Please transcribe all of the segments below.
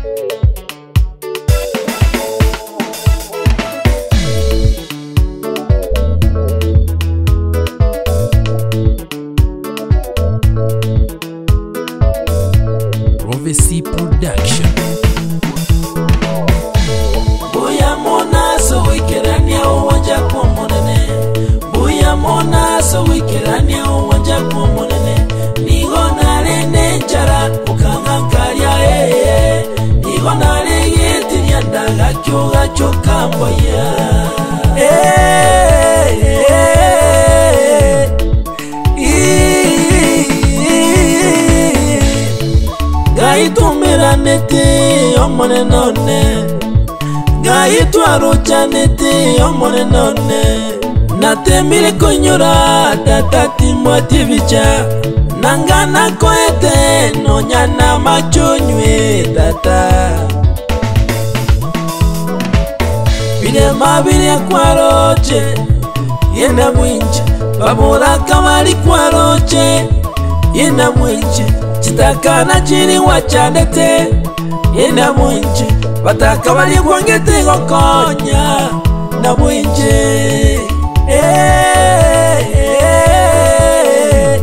Prophecy Production. Buya mona so wikerania uwanja kwa munene Buya mona so wikerania uwanja kwa munene Nigo nare nenjara ukangankaria ee Nigo nare getiria ndaga kiuga chukamboya Eh, eh, eh. Ngai tumiranĩte omonene one ngai twarocanĩte omonene one natemire kũnyũra ndatatimwatie bica na ngana koete nonyana machonywe tata birema birya kwaroche yena mwinje babura kamari kwaroche yena mwinje chitakana chiri wachandete yena mwinje bataka bari kwangete gokonya na mwinje Eh, eh,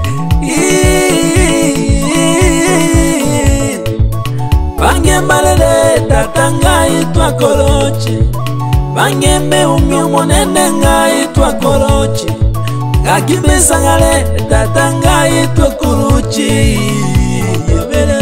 eh. bangembalele tata ngai twakoroche bangembe umi omonene ngai twakoroche ngakibesangale tata ngai twakuruchi yebere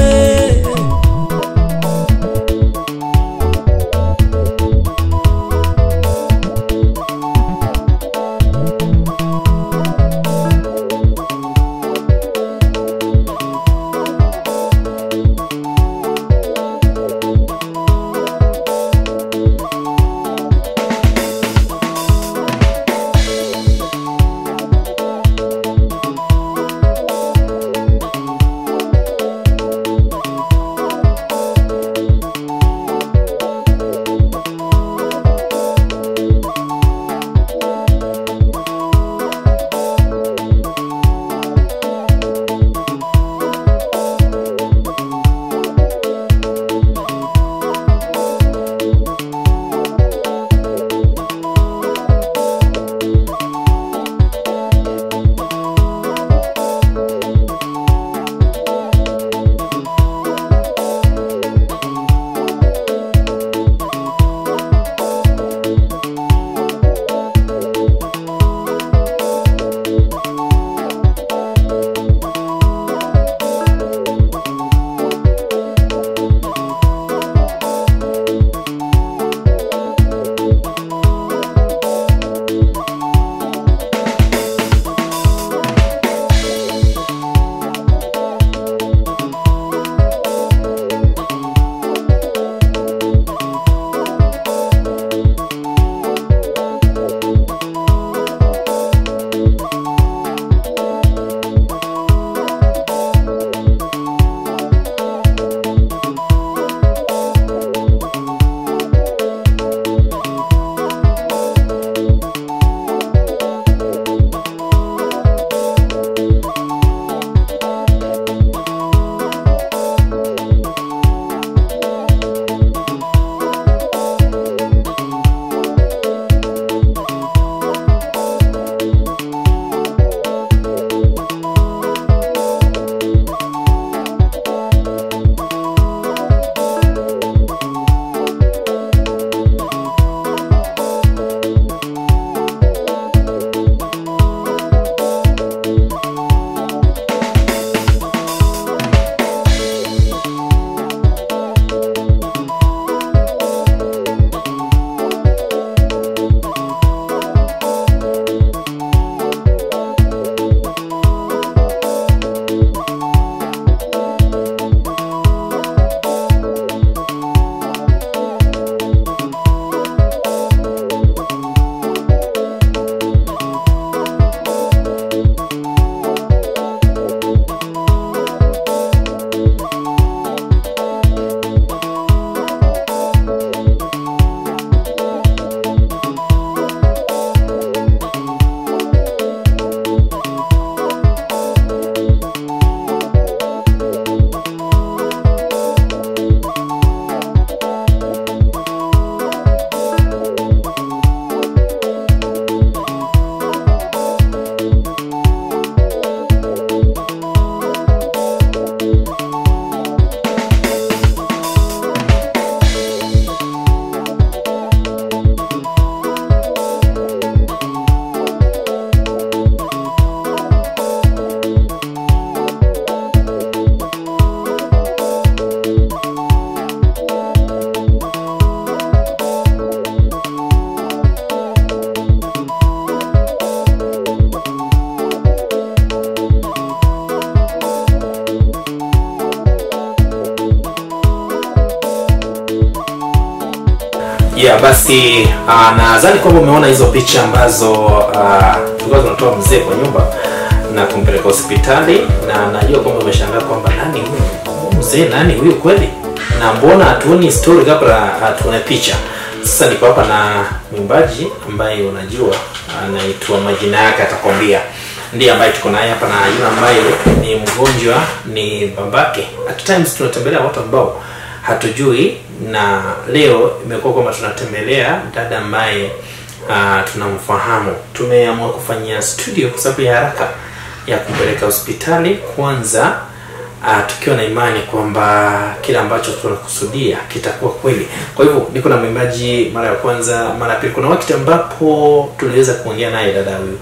yeah basi uh, nadhani kwamba umeona hizo picha ambazo uh, tulikuwa tunatoa mzee kwa nyumba na kumpeleka hospitali na najua kwamba umeshangaa kwamba nani huyu Huyu mzee nani huyu kweli na mbona hatuoni story kabla hatuone picha sasa niko hapa na mwimbaji ambaye unajua anaitwa majina yake atakwambia ndiye ambaye tuko naye hapa na yule ambaye ni mgonjwa ni babake at times tunatembelea watu ambao hatujui na leo imekuwa kwamba tunatembelea dada ambaye uh, tunamfahamu tumeamua kufanyia studio kwa sababu ya haraka ya kumpeleka hospitali kwanza uh, tukiwa na imani kwamba kile ambacho tunakusudia kitakuwa kweli kwa hivyo niko na mwimbaji mara ya kwanza mara ya pili kuna wakati ambapo tuliweza kuongea naye dada huyu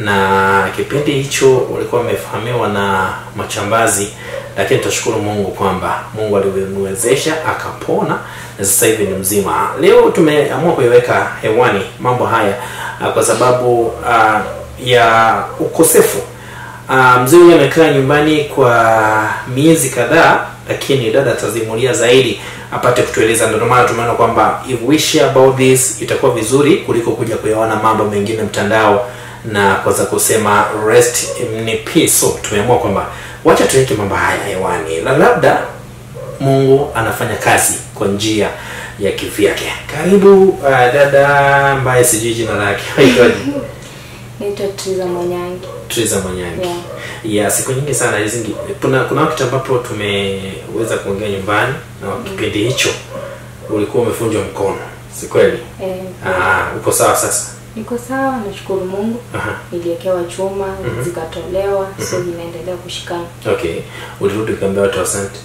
na kipindi hicho walikuwa wamefahamiwa na machambazi lakini tutashukuru mungu kwamba mungu alimwezesha akapona na sasa hivi ni mzima leo tumeamua kuiweka hewani mambo haya uh, kwa sababu uh, ya ukosefu uh, mzee huyu amekaa nyumbani kwa miezi kadhaa lakini dada atazimulia zaidi apate kutueleza ndio maana tumeona kwamba if we share about this itakuwa vizuri kuliko kuja kuyaona mambo mengine mtandao na kwanza kusema rest in peace so tumeamua kwamba wacha tuweke mambo haya hewani na labda mungu anafanya kazi kwa njia ya kivyake karibu uh, dada ambaye sijui jina lake Haitwaje? naitwa Triza Mwanyangi. Triza Mwanyangi. Yeah. Yeah, siku nyingi sana hizi kuna kuna wakati ambapo tumeweza kuongea nyumbani na kipindi hicho ulikuwa umefunjwa mkono. Si kweli? Eh, Ah, uko sawa sasa? niko sawa, nashukuru Mungu. Aha. Niliekewa chuma zikatolewa, so inaendelea kushikana. Okay. Ulirudi ukaambia watu asante.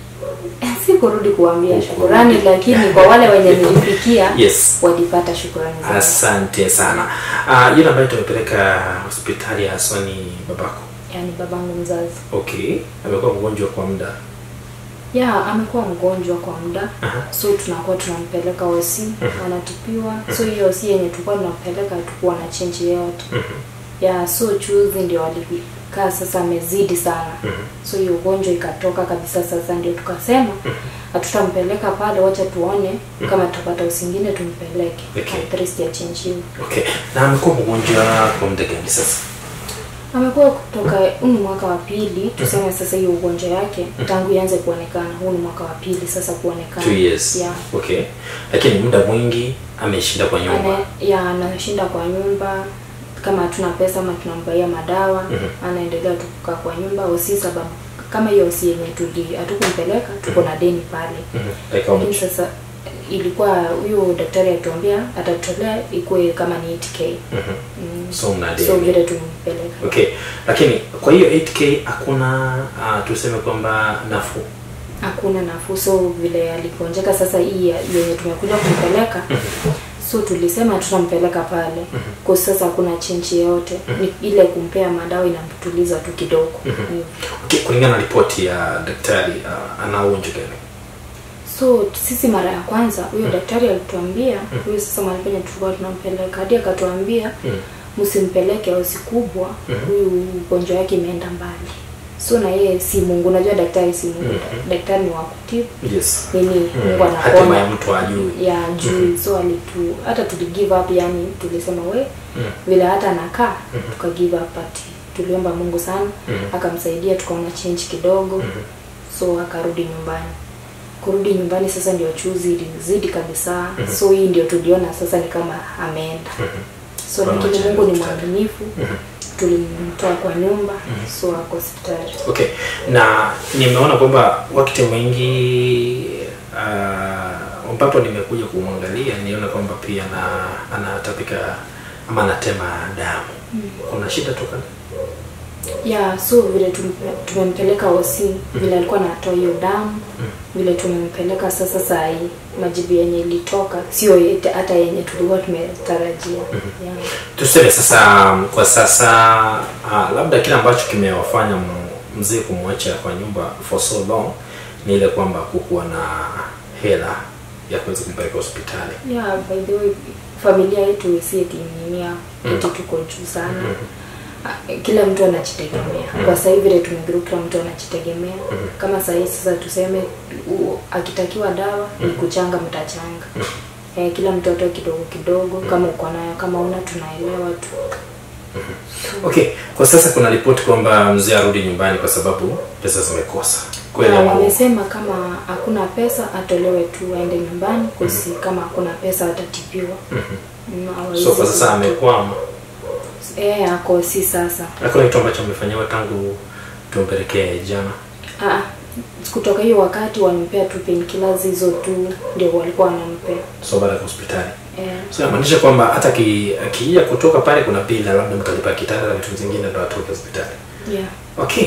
Si kurudi kuambia Huku. shukurani, lakini kwa wale wenye nilifikia Yes. walipata shukurani zangu. Asante sana. Ah, yule ambaye tumepeleka hospitali ya haswa ni babako. Yaani babangu mzazi Okay. Amekuwa mgonjwa kwa muda. ya amekuwa mgonjwa kwa muda Aha. so tunakuwa tunampeleka osi wanatupiwa so hiyo osi yenye tulikuwa tunampeleka tukuwa na chenji yoyote ya so chuzi ndio walikaa sasa amezidi sana so hiyo ugonjwa ikatoka kabisa sasa ndio tukasema hatutampeleka pale wacha tuone kama tutapata usingine tumpeleke Okay. at least ya chenjiwe Okay. Na amekuwa mgonjwa kwa muda gani sasa? amekuwa kutoka huu ni mwaka wa pili tuseme sasa hiyo ugonjwa yake tangu ianze kuonekana huu ni mwaka wa pili sasa kuonekana Two years. yeah. Okay. Lakini muda mwingi ameshinda kwa nyumba. Ana, ya anashinda kwa nyumba kama hatuna pesa ama tunambaia madawa anaendelea tu kukaa kwa nyumba osi sababu kama hiyo osi yenye tuli hatukumpeleka tuko na deni pale Mhm. Like how lakini much? sasa ilikuwa huyo daktari alituambia atatolea ikuwe kama ni 8k Mhm. mm. So mna so deni. vile tumpeleka Okay. Lakini kwa hiyo 8k hakuna uh, tuseme kwamba nafuu. hakuna nafuu so vile aligonjeka sasa hii ya- yenye tumekuja kumpeleka so tulisema tutampeleka pale kwa sasa hakuna chenji yoyote ni ile kumpea madawa inamtuliza tu kidogo Hiyo. Okay, kulingana na ripoti ya daktari uh, ana ugonjwa gani? so sisi mara ya kwanza huyo daktari alituambia huyo sasa mahali penye tulikuwa tunampeleka hadi akatuambia msimpeleke hosi kubwa huyu ugonjwa wake imeenda mbali so na yeye si mungu unajua daktari si mungu daktari ni wa kutibu Yes. nini mungu Hatima anaponya ya mtu ajui. ya juu so alitu hata tuli give up yani tulisema we vile hata anakaa tuka give up ati tuliomba mungu sana akamsaidia tukaona change kidogo so akarudi nyumbani kurudi nyumbani sasa ndio chuzi ilizidi kabisa so hii ndio tuliona sasa ni kama ameenda so Kwa lakini macho ya mungu ni daktari. mwaminifu tulimtoa kwa nyumba so ako hospitali Okay. Na nimeona kwamba wakati mwingi uh, ambapo nimekuja kumwangalia niona kwamba pia na anatapika ama anatema damu. Kuna shida toka ya so vile tumpe- tumempeleka osi vile alikuwa anatoa hiyo damu vile tumempeleka sasa saa hii majibu yenye ilitoka sio yete- hata yenye tulikuwa tumetarajia yeah. tuseme sasa um, kwa sasa uh, labda kile ambacho kimewafanya m- mzee kumwacha kwa nyumba for so long ni ile kwamba kukuwa na hela ya kuweza kumpeleka hospitali yeah, by the way familia yetu si etinimia eti tuko juu sana Ah, kila mtu anajitegemea kwa sasa hivi vile tumegroup kila mtu anajitegemea kama saa hii sasa tuseme u, akitakiwa dawa ni kuchanga mtachanga eh, kila mtoto kidogo kidogo kama uko nayo kama una tunaelewa tu okay kwa sasa kuna ripoti kwamba mzee arudi nyumbani kwa sababu pesa zimekosa kweli na ama uongo? wamesema kama hakuna pesa atolewe tu aende nyumbani kusi kama hakuna pesa atatibiwa Mm, hawawezi so kwa sasa kutoka. amekwama eh ako si sasa hakuna kitu ambacho amefanyiwa tangu tumpelekee jana ah, kutoka hiyo wakati walimpea tu painkillers hizo tu ndio walikuwa wanampea so baada ya hospitali eh, so inamaanisha kwamba hata aki- akija kutoka pale kuna bila labda mtalipa kitanda na vitu vingine ndo atoke hospitali yeah. okay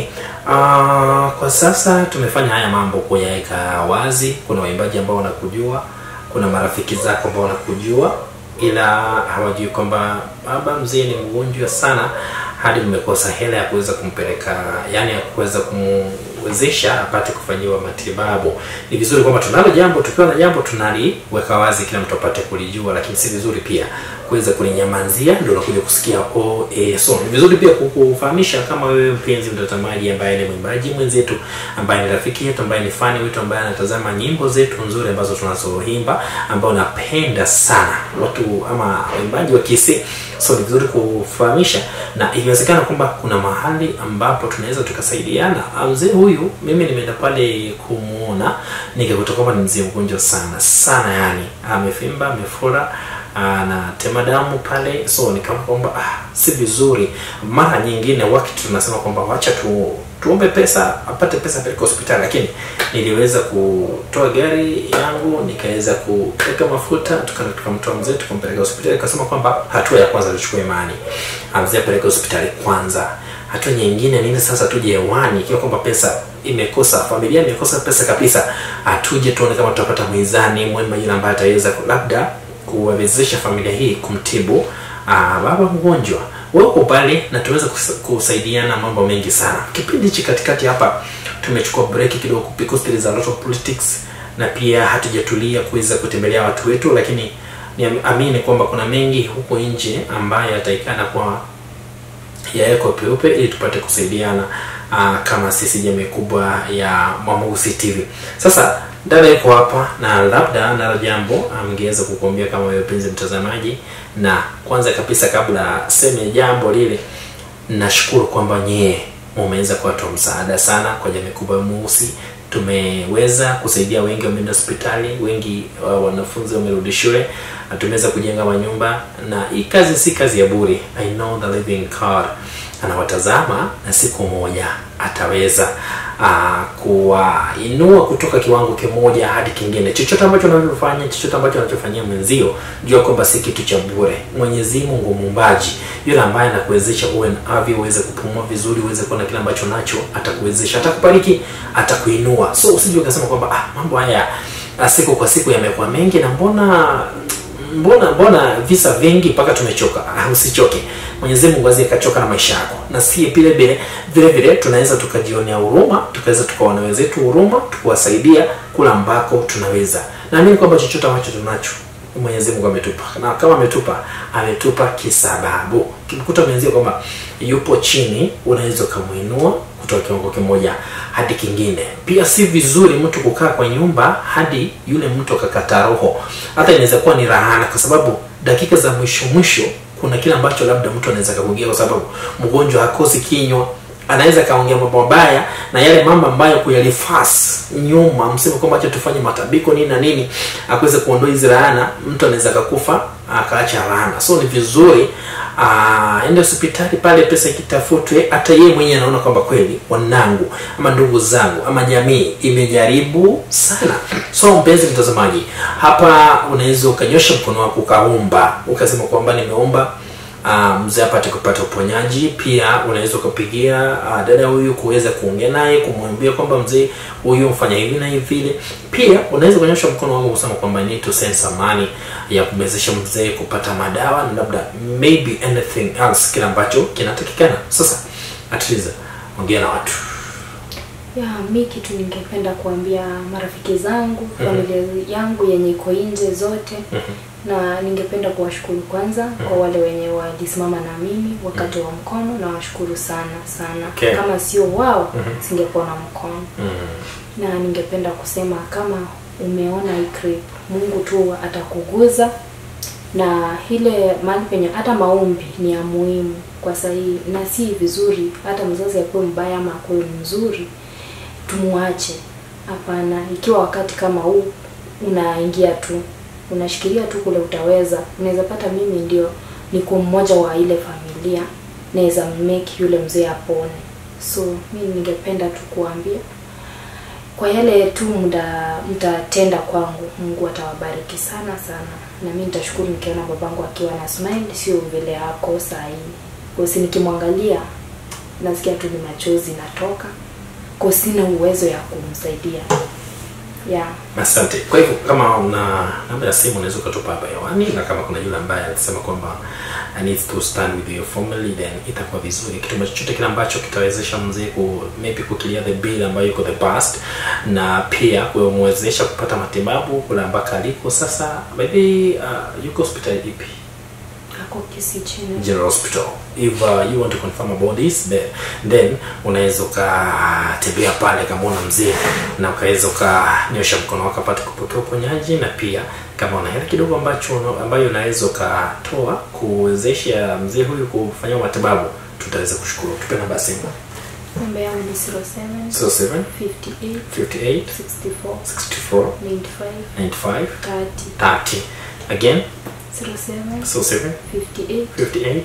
uh, kwa sasa tumefanya haya mambo kuyaweka wazi kuna waimbaji ambao wanakujua kuna marafiki zako ambao wanakujua ila hawajui kwamba baba mzee ni mgonjwa sana hadi mmekosa hela ya kuweza kumpeleka yani ya kuweza kumwezesha apate kufanyiwa matibabu ni vizuri kwamba tunalo jambo tukiwa na jambo tunaliweka wazi kila mtu apate kulijua lakini si vizuri pia kuweza kulinyamazia ndio unakuja kusikia oh, eh, so ni vizuri pia kukufahamisha kama wewe mpenzi mtazamaji ambaye ni mwimbaji mwenzetu ambaye ni rafiki yetu ambaye ni fani wetu ambaye anatazama nyimbo zetu nzuri ambazo tunazoimba ambao unapenda sana watu ama waimbaji wa kisi so ni vizuri kufahamisha na ikiwezekana kwamba kuna mahali ambapo tunaweza tukasaidiana Ah, mzee huyu mimi nimeenda pale kumuona nikakuta kwamba ni mzee mgonjwa sana sana yani amefimba amefura anatema damu pale so nikaona kwamba ah, si vizuri mara nyingine wakati tunasema kwamba wacha tu tuombe pesa apate pesa peleka hospitali lakini niliweza kutoa gari yangu nikaweza kuweka mafuta tukaenda tukamtoa mzee tukampeleka hospitali kasema kwamba hatua ya kwanza tuchukue imani Ah, mzee apeleke hospitali kwanza hatua nyingine nini sasa tuje hewani ikiwa kwamba pesa imekosa familia imekosa pesa kabisa atuje tuone kama tutapata mizani mwema yule ambaye ataweza ku- labda kuwezesha familia hii kumtibu aa, baba mgonjwa wewe uko pale na tuweza kus- kusaidiana mambo mengi sana kipindi hichi katikati hapa tumechukua break kidogo because there is a lot of politics na pia hatujatulia kuweza kutembelea watu wetu lakini niamini kwamba kuna mengi huko nje ambayo yataikana kwa yawekwa peupe ili tupate kusaidiana uh, kama sisi jamii kubwa ya Mwamugusi TV. Sasa dada yuko hapa na labda nalo jambo amgeweza kukuambia kama wewe penzi mtazamaji, na kwanza kabisa kabla seme jambo lile, nashukuru kwamba nyie mumeweza kuwa watu wa msaada sana kwa jamii kubwa ya Mweusi. Tumeweza kusaidia wengi wameenda hospitali, wengi uh, wanafunzi wamerudi shule, na tumeweza kujenga manyumba, na hii kazi si kazi ya bure. I know the living God anawatazama na siku moja ataweza uh, kuwainua kutoka kiwango kimoja hadi kingine. Chochote ambacho unavyofanya, chochote ambacho unachofanyia mwenzio, jua kwamba si kitu cha bure. Mwenyezi Mungu muumbaji, yule ambaye anakuwezesha uwe na afya, uweze kupumua vizuri, uweze kuwa na kile ambacho nacho, atakuwezesha, atakubariki, atakuinua. So usije ukasema kwamba ah, mambo haya ah, siku kwa siku yamekuwa mengi na mbona mbona mbona visa vingi mpaka tumechoka ah, usichoke mwenyezi mungu azie kachoka na maisha yako na si vile vile vile vile tunaweza tukajionea huruma tukaweza tukaona wenzetu huruma tukuwasaidia kula ambako tunaweza naamini kwamba chochote ambacho tunacho mwenyezi mungu ametupa na kama ametupa ametupa kisababu kimkuta mwenzio kwamba yupo chini unaweza ukamwinua kutoka kiwango kimoja hadi kingine pia si vizuri mtu kukaa kwa nyumba hadi yule mtu akakata roho hata inaweza kuwa ni rahana kwa sababu dakika za mwisho mwisho kuna kile ambacho labda mtu anaweza kakugia kwa sababu mgonjwa hakosi kinywa anaweza kaongea mambo mabaya na yale mambo ambayo kuyalifas nyuma mseme kwamba acha tufanye matabiko nini na nini akuweze kuondoa hizi laana mtu anaweza kakufa akaacha laana so ni vizuri ah, ende hospitali pale pesa ikitafutwe hata yeye mwenyewe anaona kwamba kweli wanangu ama ndugu zangu ama jamii imejaribu sana so mpenzi mtazamaji hapa unaweza ukanyosha mkono wako ukaomba ukasema kwamba nimeomba uh, mzee apate kupata uponyaji pia unaweza ukapigia uh, dada huyu kuweza kuongea naye kumwambia kwamba mzee huyu mfanya hivi na hivi vile pia unaweza kuonyesha mkono wangu kusema kwamba need to send some money ya kumwezesha mzee kupata madawa na labda maybe anything else kile ambacho kinatakikana sasa atliza ongea na watu ya mi kitu ningependa kuambia marafiki zangu familia yangu yenye iko nje zote na ningependa kuwashukuru kwanza kwa wale wenye walisimama na mimi wakati wa mkono na washukuru sana sana Okay. kama sio wao singekuwa na mkono na ningependa kusema kama umeona hii clip mungu tu atakuguza na ile mahali penye hata maombi ni ya muhimu kwa sahii na si vizuri hata mzazi akuwe mbaya ama akuwe mzuri tumuache hapana ikiwa wakati kama huu unaingia tu unashikilia tu kule utaweza unaweza pata mimi ndio niko mmoja wa ile familia naweza make yule mzee apone so mi ningependa tu kuambia kwa yale tu mda mtatenda kwangu mungu atawabariki sana sana na mi nitashukuru nikiona babangu akiwa na smile sio vile ako sahii kosi nikimwangalia nasikia tu ni machozi natoka ko sina uwezo ya kumsaidia yeah. asante kwa hivyo kama una namba ya simu unaweza ukatupa hapa hewani na kama kuna yule ambaye alisema kwamba I need to stand with your family then itakuwa vizuri kitu chochote kile ambacho kitawezesha mzee ku maybe kukilia the bill ambayo iko the past na pia kumwezesha kupata matibabu kule ambako aliko sasa maybe uh, yuko hospitali ipi ako kisi chini General Hospital. If uh, you want to confirm about this then, then unaweza ukatembea pale kamwona mzee na ukaweza ukanyosha mkono wako apate kupokea uponyaji, na pia kama una hela kidogo ambacho una- ambayo unaweza ukatoa kuwezesha mzee huyu kufanyia matibabu, tutaweza kushukuru. Tupe namba ya simu namba yangu ni 07 07 58 58 64 64 95 95 30 30 again 07 07 58 58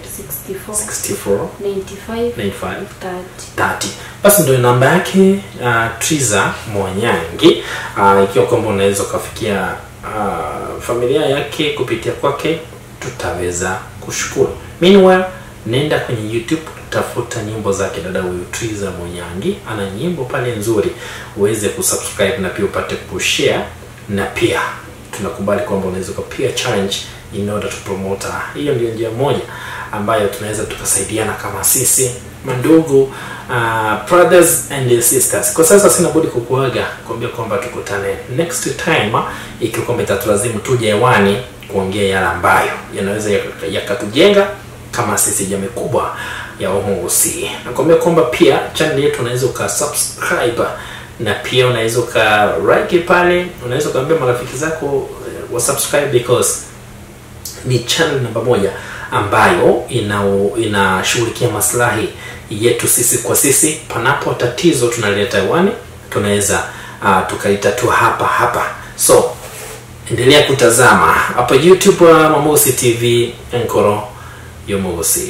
64 64 95 95 30 30 basi ndio namba yake uh, triza mwanyangi uh, ikiwa kwamba unaweza ukafikia uh, familia yake kupitia kwake tutaweza kushukuru meanwhile nenda kwenye youtube tafuta nyimbo zake dada huyu triza mwanyangi ana nyimbo pale nzuri uweze kusubscribe na pia upate kushare na pia tunakubali kwamba unaweza ukapia challenge in order to promote her. hiyo ndio njia moja ambayo tunaweza tukasaidiana kama sisi mandugu uh, brothers and sisters kwa sasa sina budi kukuaga kuambia kwamba tukutane next time ikiwa kwamba itatulazimu tuje hewani kuongea yale ambayo yanaweza yaka- yakatujenga kama sisi jamii kubwa ya Mungu si nakwambia kwamba pia channel yetu unaweza ukasubscribe na pia unaweza uka like pale unaweza ukaambia marafiki zako eh, wa subscribe because ni channel namba moja ambayo ina inashughulikia maslahi yetu sisi kwa sisi panapo tatizo tunaleta hewani tunaweza uh, tukalitatua hapa hapa so endelea kutazama hapa youtube uh, mamosi tv enkoro yomosi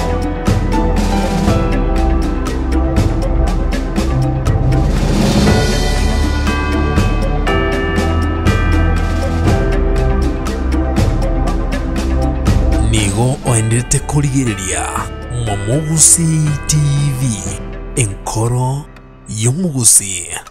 nigo oendete kurigiriria mwamugusi tv enkoro y'omugusi